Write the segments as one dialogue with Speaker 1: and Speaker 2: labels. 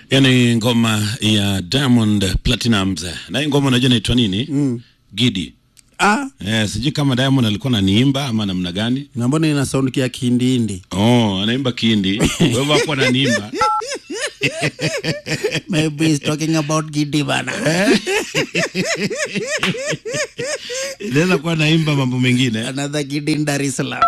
Speaker 1: yani ngoma ya Diamond Platinumz na hii ngoma unajua inaitwa nini?
Speaker 2: Mm.
Speaker 1: Gidi.
Speaker 2: Ah,
Speaker 1: Eh, sijui kama Diamond alikuwa ananiimba ama namna gani.
Speaker 2: na mbona ina sound kia kihindihindi?
Speaker 1: Oh, anaimba kihindi. Wewe hapo ananiimba.
Speaker 2: Maybe he's talking about Gidi bana.
Speaker 1: Inaweza kuwa anaimba mambo mengine.
Speaker 2: Another Gidi in Dar es Salaam.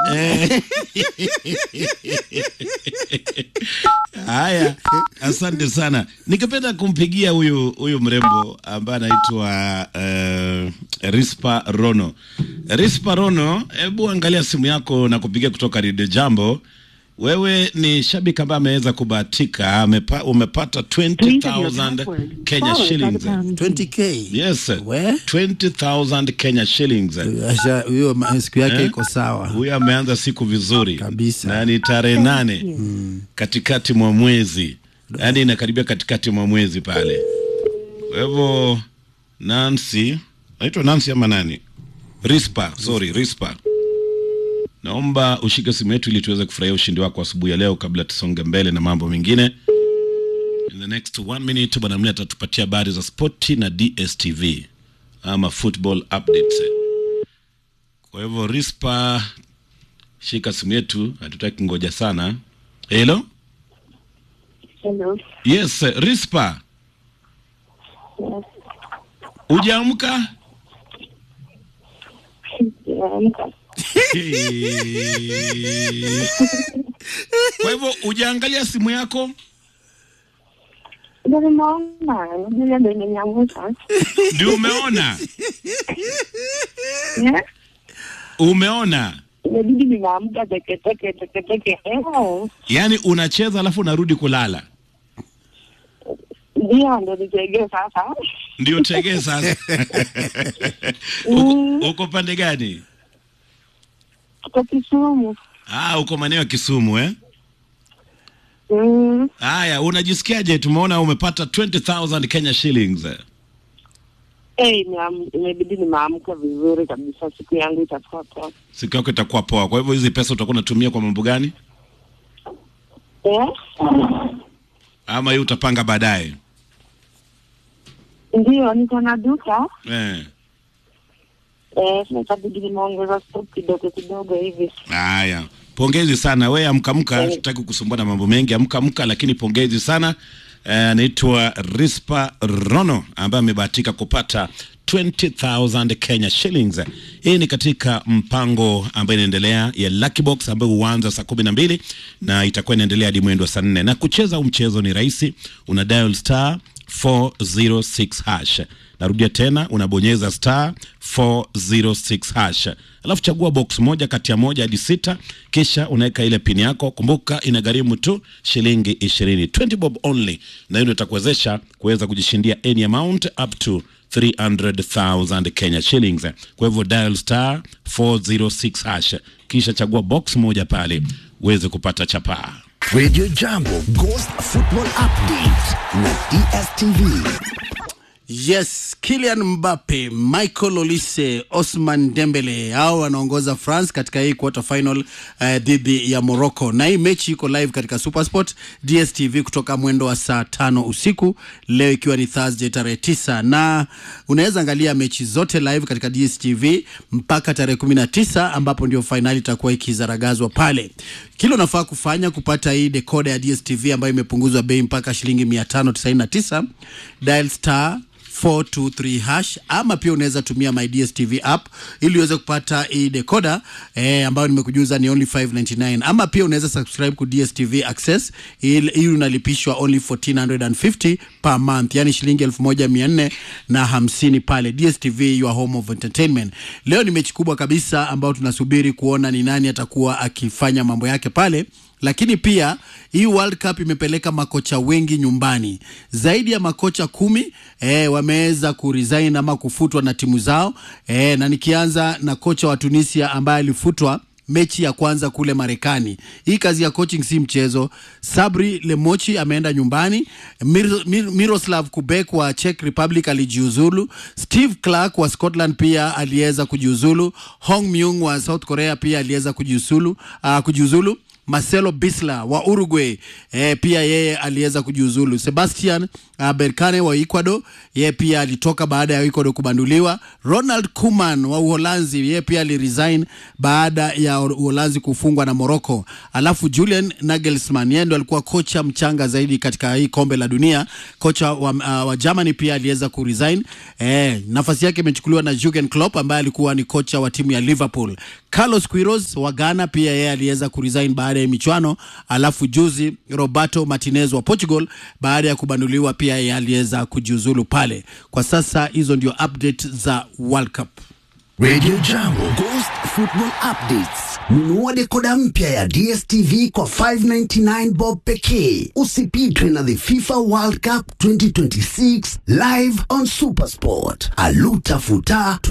Speaker 1: Haya, asante sana. Ningependa kumpigia huyu huyu mrembo ambaye anaitwa uh, Rispa Rono. Rispa Rono, hebu angalia simu yako na kupigia kutoka Radio Jambo. Wewe ni shabiki ambaye ameweza kubahatika, amepa, umepata 20,000 Kenya shillings.
Speaker 2: 20k.
Speaker 1: Yes,
Speaker 2: We?
Speaker 1: 20,000 Kenya shillings.
Speaker 2: Asha huyo ma- siku yake iko sawa.
Speaker 1: Huyu ameanza siku vizuri
Speaker 2: Kabisa.
Speaker 1: na ni tarehe nane katikati mwa mwezi, yaani inakaribia katikati mwa mwezi pale. Kwa hivyo Nancy, naitwa Nancy ama nani? Rispa, sorry, Rispa. Naomba ushike simu yetu ili tuweze kufurahia ushindi wako asubuhi ya leo kabla tusonge mbele na mambo mengine. In the next one minute bwana Mlia atatupatia habari za spoti na DSTV ama football updates. Kwa hivyo Rispa, shika simu yetu, hatutaki ngoja sana. Hello?
Speaker 3: Hello.
Speaker 1: Yes, Rispa,
Speaker 3: Yes.
Speaker 1: ujaamka?
Speaker 3: Nimeamka.
Speaker 1: Kwa hivyo ujaangalia simu yako?
Speaker 3: Ndio nimeona, ndio ndio nimeamka.
Speaker 1: Ndio umeona?
Speaker 3: Eh?
Speaker 1: Umeona?
Speaker 3: Inabidi nimeamka teke teke teke teke. Eh.
Speaker 1: Yaani unacheza alafu unarudi kulala.
Speaker 3: Ndio ndio nitegee sasa.
Speaker 1: Ndio tegee sasa. uko, uko pande gani?
Speaker 3: Kwa Kisumu.
Speaker 1: Ah, uko maeneo ya Kisumu eh?
Speaker 3: Mm.
Speaker 1: Haya, unajisikiaje? Tumeona umepata 20,000 Kenya shillings.
Speaker 3: Eh, nimeam- imebidi nimeamka vizuri kabisa, siku yangu itakuwa poa.
Speaker 1: Siku yako itakuwa poa. Kwa hivyo hizi pesa utakuwa unatumia kwa mambo gani?
Speaker 3: Eh?
Speaker 1: Ama hii utapanga baadaye?
Speaker 3: Ndio niko na duka.
Speaker 1: Eh.
Speaker 3: Eh, itabidi nimeongeza stock kidogo kidogo hivi.
Speaker 1: Haya, pongezi sana we, amkamka. Sitaki kusumbua na mambo mengi, amkamka, lakini pongezi sana. Eh, Anaitwa Rispa Rono ambaye amebahatika kupata 20,000 Kenya shillings. Hii ni katika mpango ambayo inaendelea ya Lucky Box ambayo huanza saa kumi na mbili na itakuwa inaendelea hadi mwendo wa saa nne na kucheza huu mchezo ni rahisi, una dial star 406 hash narudia tena unabonyeza star 406 hash alafu chagua box moja kati ya moja hadi sita kisha unaweka ile pini yako kumbuka inagharimu tu shilingi ishirini 20 bob only na hiyo ndio itakuwezesha kuweza kujishindia any amount up to 300,000 Kenya shillings. Kwa hivyo dial star 406 hash kisha chagua box moja pale uweze kupata chapaa.
Speaker 4: Radio Jambo Ghost Football Update na DSTV.
Speaker 2: Yes, Kylian Mbappe, Michael Olise, Osman Dembele hao wanaongoza France katika hii quarter final uh, dhidi ya Morocco, na hii mechi iko live katika Supersport DSTV kutoka mwendo wa saa tano usiku leo, ikiwa ni Thursday tarehe tisa, na unaweza angalia mechi zote live katika DSTV mpaka tarehe kumi na tisa ambapo ndio fainali itakuwa ikizaragazwa pale. Kile unafaa kufanya kupata hii dekoda ya DSTV ambayo imepunguzwa bei mpaka shilingi 599 dial star 423 hash ama pia unaweza tumia my DSTV app ili uweze kupata hii decoder eh, ambayo nimekujuza ni only 599 ama pia unaweza subscribe ku DSTV Access ili ili unalipishwa only 1450 per month yani shilingi 1400 na hamsini pale DSTV your home of entertainment leo ni mechi kubwa kabisa ambayo tunasubiri kuona ni nani atakuwa akifanya mambo yake pale lakini pia hii World Cup imepeleka makocha wengi nyumbani, zaidi ya makocha kumi eh, wameweza kuresign ama kufutwa na timu zao eh, na nikianza na kocha wa Tunisia ambaye alifutwa mechi ya kwanza kule Marekani. Hii kazi ya coaching si mchezo. Sabri Lemochi ameenda nyumbani. Mir, Mir, Miroslav Kubek wa Czech Republic alijiuzulu. Steve Clark wa Scotland pia aliweza kujiuzulu. Hong Myung wa South Korea pia aliweza kujiuzulu, uh, kujiuzulu. Marcelo Bisla wa Uruguay eh, pia yeye aliweza kujiuzulu. Sebastian uh, Berkane wa Ecuador yeye pia alitoka baada ya Ecuador kubanduliwa. Ronald Koeman wa Uholanzi yeye pia aliresign baada ya Uholanzi kufungwa na Morocco. Alafu Julian Nagelsmann yeye ndo alikuwa kocha mchanga zaidi katika hii kombe la dunia. Kocha wa, uh, wa Germany pia aliweza kuresign. Eh, nafasi yake imechukuliwa na Jurgen Klopp ambaye alikuwa ni kocha wa timu ya Liverpool. Carlos Queiroz wa Ghana pia yeye aliweza kuresign baada ya michuano. Alafu juzi Roberto Martinez wa Portugal baada ya kubanduliwa pia yeye aliweza kujiuzulu pale. Kwa sasa hizo ndio update za World Cup.
Speaker 4: Radio Jambo Ghost Football Updates. Nunua dekoda mpya ya DSTV kwa 599 bob pekee. Usipitwe na the FIFA World Cup 2026 live on Supersport. Aluta futa